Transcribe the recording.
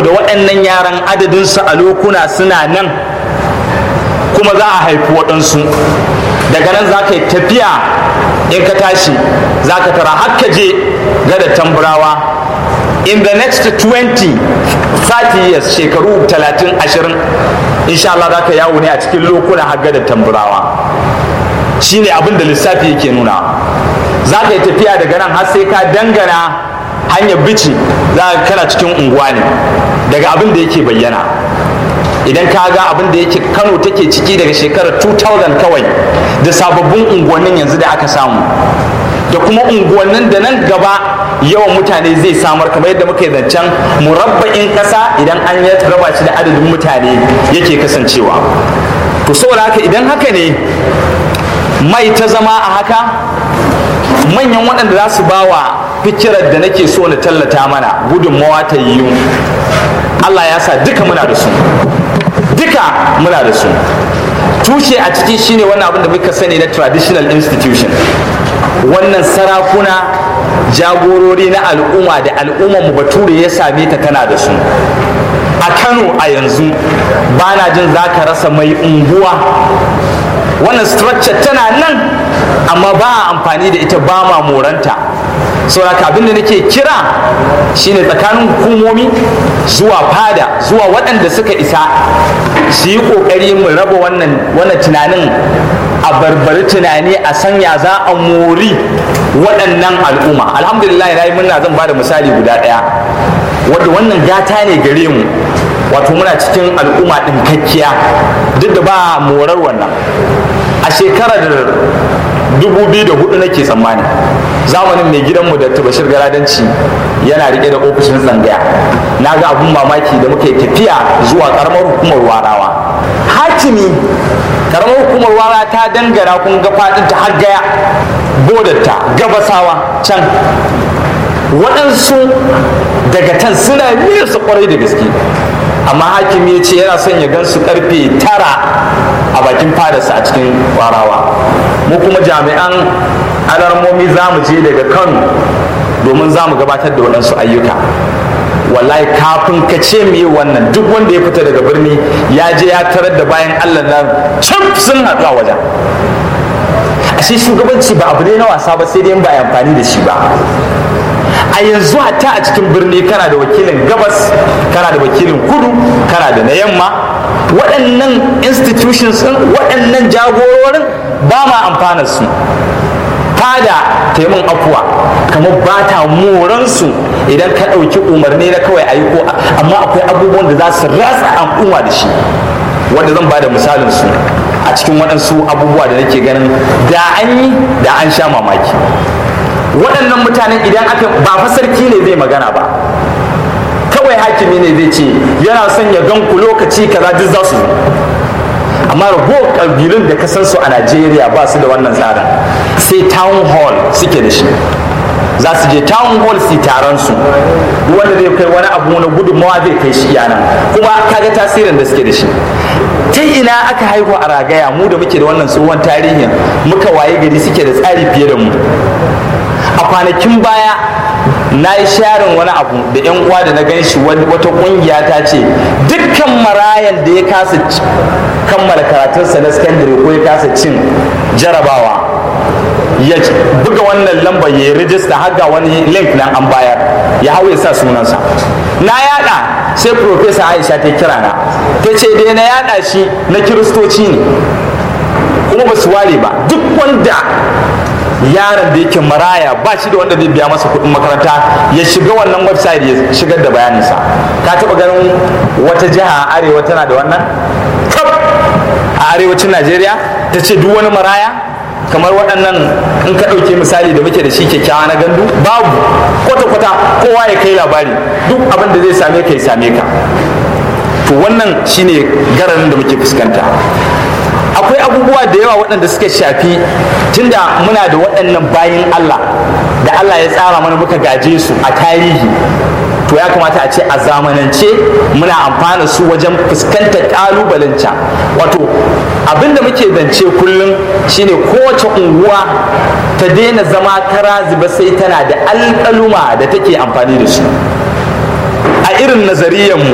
saboda waɗannan yaran adadinsu a lokuna suna nan kuma za a haifi waɗansu daga nan za ka yi tafiya in ka tashi za ka tara har ka je gada tamburawa in the next 20 30 years shekaru 30 20 insha Allah za ka yawo ne a cikin lokuna har gada tamburawa shine abin da lissafi yake nuna za ka yi tafiya daga nan har sai ka dangana hanyar bici za ka kana cikin unguwa ne daga abin da yake bayyana idan ka ga abin da yake kano take ciki daga shekarar 2000 kawai da sababbin unguwannin yanzu da aka samu da kuma unguwannin da nan gaba yawan mutane zai samar kamar yadda muka yi zancen murabba'in ƙasa idan an raba shi da adadin mutane yake kasancewa to saboda haka idan haka ne mai ta zama a haka manyan waɗanda za su ba wa fikirar da nake so na tallata mana gudunmawa ta yiwu Allah ya sa duka muna da su duka muna da su tushe a ciki shine wannan abin da muka sani na traditional institution wannan sarakuna jagorori na al'umma da al'ummar mu bature ya same ta tana da su a kano a yanzu ba na jin za ka rasa mai unguwa wannan structure tana nan amma ba a amfani da ita ba ma moranta sauraka abinda nake kira shine tsakanin hukumomi zuwa fada zuwa waɗanda suka isa su yi ƙoƙari mu raba wannan wannan tunanin a barbari tunani a sanya za a mori waɗannan al'umma alhamdulillah na yi murna zan ba da misali guda ɗaya wadda wannan gata ne gare mu wato muna cikin al'umma ɗin kakkiya duk da ba morar wannan a shekarar 2004 nake tsammani zamanin mai gidanmu da bashir garadanci yana rike da ofishin tsangaya na ga abun mamaki da muka yi tafiya zuwa karamar hukumar warawa hakimi karamar hukumar wara ta dangana kun ga fadin ta har gaya bodarta gabasawa can waɗansu daga can suna nesa kwarai da gaske amma hakimi ya ce yana son ya gan su karfe tara a bakin fadarsa a cikin warawa mu kuma jami'an alarmomi za mu je daga kano domin za mu gabatar da waɗansu ayyuka wallahi kafin ka ce me wannan duk wanda ya fita daga birni ya je ya tarar da bayan allah nan cif sun haɗu a wajen ashe shugabanci ba abu ne na wasa ba sai dai ba a amfani da shi ba a yanzu hatta a cikin birni kana da wakilin gabas kana da wakilin kudu kana da na yamma waɗannan institutions ɗin waɗannan jagororin ba ma amfanar su fada taimun afuwa kamar ba ta moransu idan ka ɗauki umarni na kawai a yi ko amma akwai abubuwan da za su ratsa al'umma da shi wanda zan ba da misalin su a cikin waɗansu abubuwa da nake ganin da an yi da an sha mamaki waɗannan mutanen idan aka ba fa sarki ne zai magana ba kawai hakimi ne zai ce yana son ya gan ku lokaci kaza duk za su zo amma ragowar ƙabilun da ka san su a najeriya ba su da wannan tsarin sai town hall suke da shi za su je town hall su taron su wanda zai kai wani abu na gudunmawa zai kai shi yana kuma kaga tasirin da suke da shi ta ina aka haihu a ragaya mu da muke da wannan tsohon tarihin muka waye gari suke da tsari fiye da mu a kwanakin baya na yi sharin wani abu da yan uwa da na gan shi wata kungiya ta ce dukkan marayan da ya kasa kammala karatunsa na sakandare ko ya kasa cin jarabawa ya buga wannan lambar ya yi rijista har ga wani link nan an bayar ya hau ya sa sunansa na yada sai profesa aisha ta kira na ta ce dai na yada shi na kiristoci ne kuma ba su ware ba duk wanda yaron da yake maraya ba shi da wanda zai biya masa kuɗin makaranta ya shiga wannan website ya shigar da bayaninsa ka taɓa ganin wata jiha a arewa tana da wannan a arewacin najeriya ta ce duk wani maraya kamar waɗannan in ka ɗauke misali da muke da shi kyakkyawa na gandu babu kwata-kwata kowa ya kai labari duk abin da zai same ka ya same ka to wannan shine gararin da muke fuskanta akwai abubuwa da yawa waɗanda suka shafi tunda muna da waɗannan bayin Allah da Allah ya tsara mana muka gaje su a tarihi to ya kamata a ce a zamanance muna amfana su wajen fuskantar ƙalubalen can wato abinda muke zance kullum shine kowace unguwa ta daina zama kara zuba sai tana da alƙaluma da take amfani da su a irin nazariyanmu